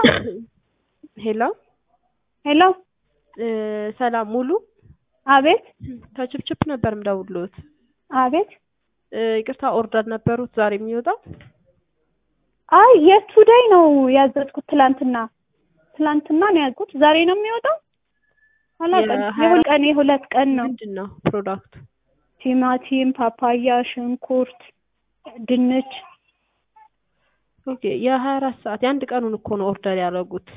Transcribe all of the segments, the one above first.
ሄሎ ሄሎ እ ሰላም ሙሉ አቤት ከችፕችፕ ነበር ምደውልዎት። አቤት እ ይቅርታ ኦርደር ነበሩት ዛሬ የሚወጣው? አይ የቱዴይ ነው ያዘዝኩት ትላንትና ትላንትና ነው ያዝኩት ዛሬ ነው የሚወጣው አላውቅም የሀያ የሁለት ቀን የሁለት ቀን ነው ምንድን ነው ፕሮዳክቱ? ቲማቲም ፓፓያ ሽንኩርት ድንች ኦኬ የሀያ አራት ሰዓት የአንድ ቀኑን እኮ ነው ኦርደር ያደረጉት።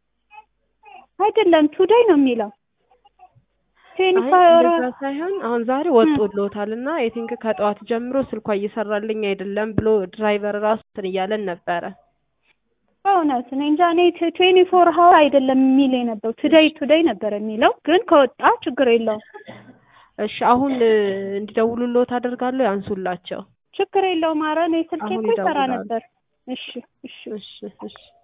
አይደለም ቱዴይ ነው የሚለው አይ ቴኒፋ እንደዛ ሳይሆን አሁን ዛሬ ወጥቶልዎታል እና አይ ቲንክ ከጠዋት ጀምሮ ስልኳ እየሰራልኝ አይደለም ብሎ ድራይቨር ራሱ እንትን እያለን ነበረ። በእውነት እኔ እንጃ እኔ ትዌንቲ ፎር ሀወር አይደለም የሚል የነበረው ቱዴይ ቱዴይ ነበር የሚለው ግን ከወጣ ችግር የለውም እሺ አሁን እ እንዲደውሉልዎት አደርጋለሁ ያንሱላቸው። ችግር የለውም ኧረ እኔ ስልኬ አሁን እኮ ይሰራ ይደውላሉ። ነበር እሺ እሺ እሺ እሺ